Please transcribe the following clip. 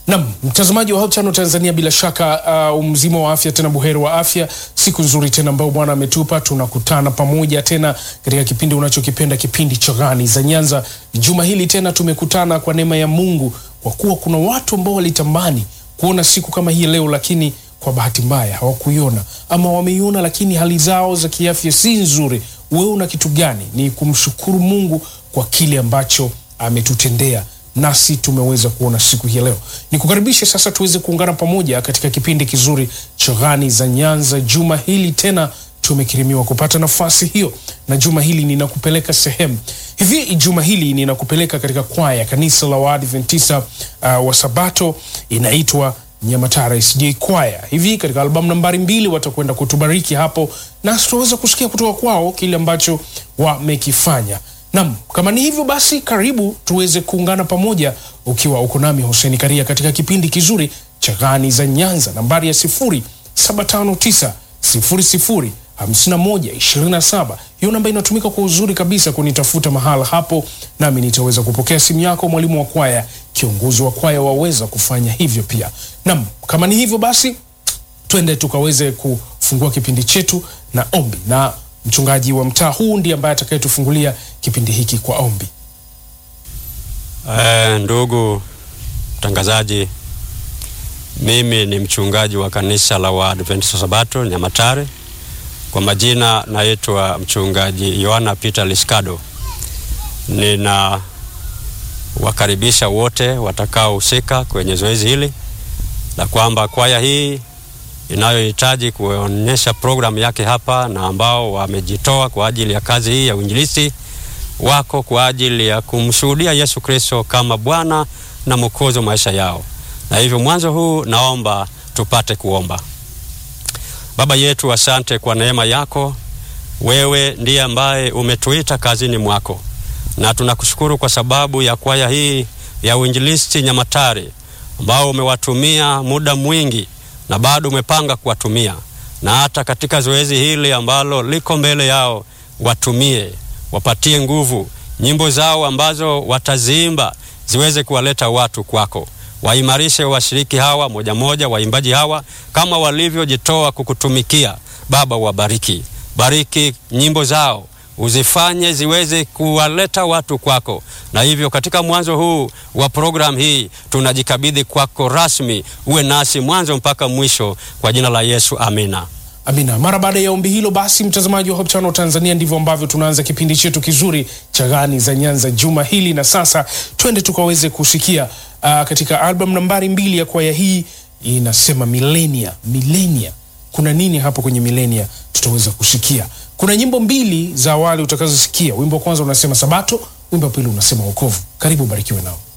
Nam mtazamaji wa Hope Channel Tanzania, bila shaka uh, mzima wa afya tena buheri wa afya. Siku nzuri tena ambayo Bwana ametupa, tunakutana pamoja tena katika kipindi unachokipenda, kipindi cha Gani za Nyanza. Juma hili tena tumekutana kwa neema ya Mungu, kwa kuwa kuna watu ambao walitamani kuona siku kama hii leo, lakini kwa bahati mbaya hawakuiona ama wameiona, lakini hali zao za kiafya si nzuri. Wewe una kitu gani? Ni kumshukuru Mungu kwa kile ambacho ametutendea nasi tumeweza kuona siku hii leo. Nikukaribishe sasa tuweze kuungana pamoja katika kipindi kizuri cha Gani za Nyanza. Juma hili tena tumekirimiwa kupata nafasi hiyo, na juma hili ninakupeleka sehemu hivi. Juma hili ninakupeleka katika kwaya kanisa la Waadventista uh, wa Sabato inaitwa Nyamatara SJ Kwaya. Hivi katika albamu nambari mbili watakwenda kutubariki hapo, na tutaweza kusikia kutoka kwao kile ambacho wamekifanya. Nam, kama ni hivyo basi, karibu tuweze kuungana pamoja, ukiwa uko nami Hussein Karia katika kipindi kizuri cha Gani za Nyanza, nambari ya sifuri saba tano tisa sifuri sifuri hamsini na moja ishirini na saba. Hiyo namba inatumika kwa uzuri kabisa kunitafuta mahala hapo, nami nitaweza kupokea simu yako. Mwalimu wa kwaya, kiongozi wa kwaya, waweza kufanya hivyo pia. Nam, kama ni hivyo basi, twende tukaweze kufungua kipindi chetu na ombi na mchungaji wa mtaa huu ndiye ambaye atakayetufungulia kipindi hiki kwa ombi. Eh, ndugu mtangazaji, mimi ni mchungaji wa kanisa la Waadventista Sabato Nyamatare. Kwa majina naitwa mchungaji Yohana Peter Liskado. Nina wakaribisha wote watakaohusika kwenye zoezi hili la kwamba kwaya hii inayohitaji kuonyesha programu yake hapa na ambao wamejitoa kwa ajili ya kazi hii ya uinjilisti wako kwa ajili ya kumshuhudia Yesu Kristo kama Bwana na Mwokozi wa maisha yao. Na hivyo mwanzo huu naomba tupate kuomba. Baba yetu, asante kwa neema yako. Wewe ndiye ambaye umetuita kazini mwako, na tunakushukuru kwa sababu ya kwaya hii ya uinjilisti Nyamatare ambao umewatumia muda mwingi na bado umepanga kuwatumia, na hata katika zoezi hili ambalo liko mbele yao, watumie, wapatie nguvu, nyimbo zao ambazo wataziimba ziweze kuwaleta watu kwako. Waimarishe washiriki hawa moja moja, waimbaji hawa kama walivyojitoa kukutumikia. Baba, wabariki, bariki nyimbo zao uzifanye ziweze kuwaleta watu kwako. Na hivyo katika mwanzo huu wa programu hii tunajikabidhi kwako rasmi, uwe nasi mwanzo mpaka mwisho, kwa jina la Yesu, amina. Amina. Mara baada ya ombi hilo, basi mtazamaji wa Hope Channel Tanzania, ndivyo ambavyo tunaanza kipindi chetu kizuri cha Gani za Nyanza juma hili, na sasa twende tukaweze kusikia uh, katika album nambari mbili ya kwaya hii inasema milenia. Milenia, kuna nini hapo kwenye milenia? Tutaweza kusikia kuna nyimbo mbili za awali utakazosikia. Wimbo wa kwanza unasema Sabato, wimbo wa pili unasema wokovu. Karibu, barikiwe nao.